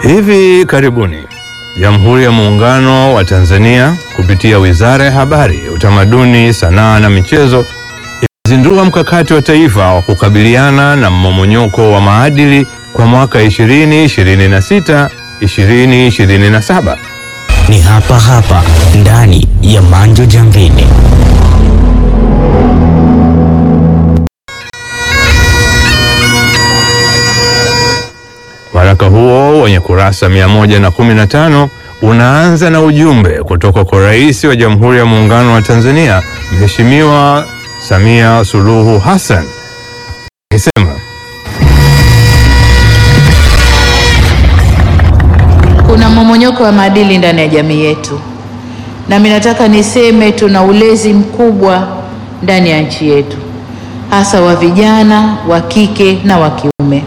Hivi karibuni Jamhuri ya Muungano wa Tanzania kupitia Wizara ya Habari, Utamaduni, Sanaa na Michezo imezindua mkakati wa taifa wa kukabiliana na mmomonyoko wa maadili kwa mwaka 2026 2027. Ni hapa hapa ndani ya Manjo Jamvini. Waraka huo wenye kurasa 115 unaanza na ujumbe kutoka kwa Rais wa Jamhuri ya Muungano wa Tanzania Mheshimiwa Samia Suluhu Hassan akisema Kuna mmomonyoko wa maadili ndani ya jamii yetu, na mimi nataka niseme tuna ulezi mkubwa ndani ya nchi yetu, hasa wa vijana wa kike na wa kiume,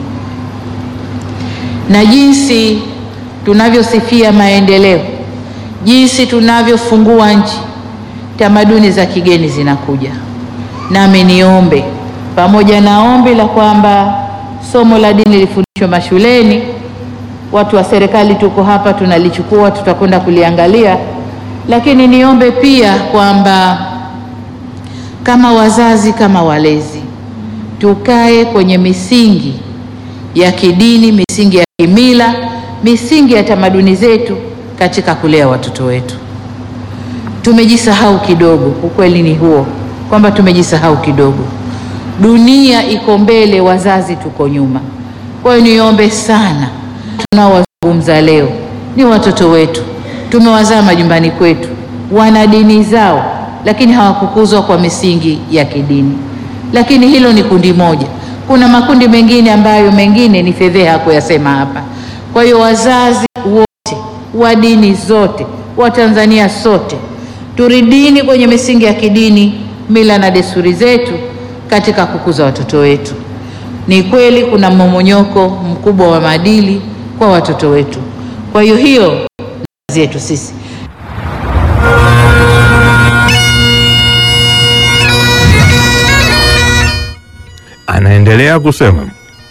na jinsi tunavyosifia maendeleo, jinsi tunavyofungua nchi, tamaduni za kigeni zinakuja. Nami niombe pamoja na ombi la kwamba somo la dini lifundishwe mashuleni watu wa serikali tuko hapa, tunalichukua, tutakwenda kuliangalia, lakini niombe pia kwamba kama wazazi, kama walezi, tukae kwenye misingi ya kidini, misingi ya kimila, misingi ya tamaduni zetu katika kulea watoto wetu. Tumejisahau kidogo, ukweli ni huo kwamba tumejisahau kidogo. Dunia iko mbele, wazazi tuko nyuma. Kwa hiyo niombe sana tunaowazungumza leo ni watoto wetu, tumewazaa majumbani kwetu, wana dini zao, lakini hawakukuzwa kwa misingi ya kidini. Lakini hilo ni kundi moja, kuna makundi mengine ambayo mengine ni fedheha kuyasema hapa. Kwa hiyo wazazi wote wa dini zote, wa Tanzania sote, turidini kwenye misingi ya kidini, mila na desturi zetu katika kukuza watoto wetu. Ni kweli kuna mmomonyoko mkubwa wa maadili kwa watoto wetu. Kwa hiyo hiyo ni kazi yetu sisi. anaendelea kusema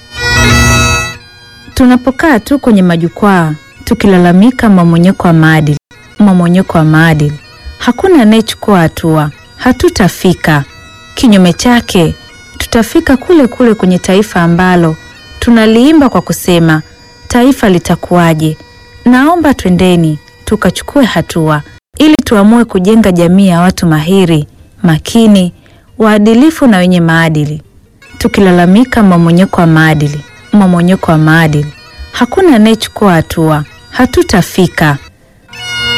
Tunapokaa tu kwenye majukwaa tukilalamika mmomonyoko wa maadili, mmomonyoko wa maadili, hakuna anayechukua hatua, hatutafika. Kinyume chake, tutafika kule kule kwenye taifa ambalo tunaliimba kwa kusema taifa litakuwaje. Naomba twendeni tukachukue hatua ili tuamue kujenga jamii ya watu mahiri, makini, waadilifu na wenye maadili. Tukilalamika mmomonyoko wa maadili, mmomonyoko wa maadili, hakuna anayechukua hatua, hatutafika.